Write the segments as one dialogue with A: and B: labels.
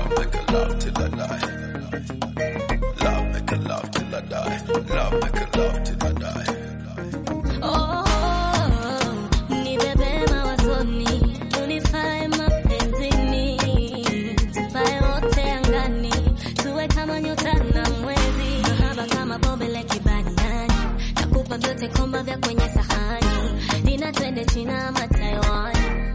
A: Love make a love till I die. Love make a love till I die. Love make a love till I die.
B: Oh, nibebe mawazoni, unifae mapenzini, tupae wote angani, tuwe kama nyota na mwezi, mahaba kama bombe la kibaniani, nakupa vyote komba vya kwenye sahani, dina twende China ama Taiwan.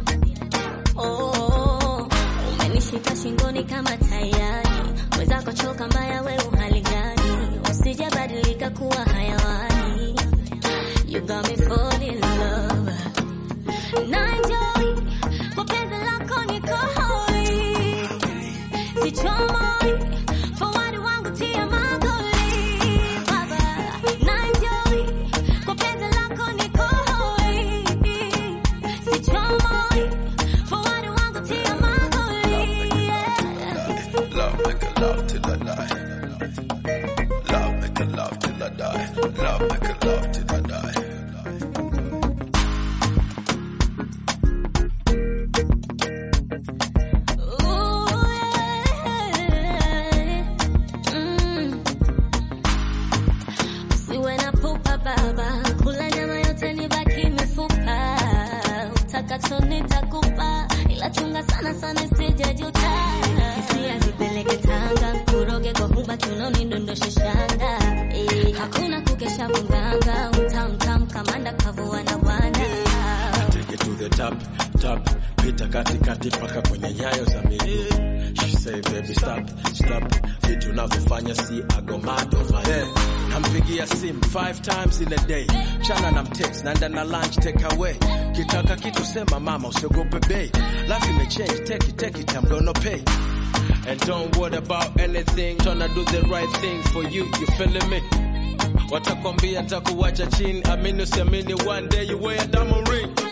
B: Oh, umenishika shingoni kama tayari, wezako choka mbaya, we uhali gani? Usijabadilika kuwa hayawani. You got me falling in love. Na enjoy kwa penzi lako niko hoi, sichomoi forward wangu tia magoli baba. Na enjoy kwa penzi lako niko hoi, sichomoi forward wangu tia magoli yeah.
A: Love make a love till I die. Love make a love till I die. Love make a love till I die.
B: Siwe na pupa baba, kula nyama yote nibaki mifupa, utakacho nitakupa, ila chunga sana sana isije juta. Hisia zipeleke Tanga, kuroge kwa huba kiunoni, ndondoshe shanga eh, hakuna kukesha munganga, utamtam kamanda kavua na bwana
C: Take it to the top, top. Pita katikati paka kwenye nyayo za miguu. She say baby stop, stop. Vitu navyofanya si ago mad over there. Nampigia simu five times in a day. Chana na mtext, naenda na lunch take away. Kitaka kitu sema mama usiogope bei. Life imechange, take it, take it, I'm gonna pay. And don't worry about anything, tryna do the right thing for you, you feeling me? Watakwambia ntakuwacha chini, amini usiamini, one day you wear a diamond ring.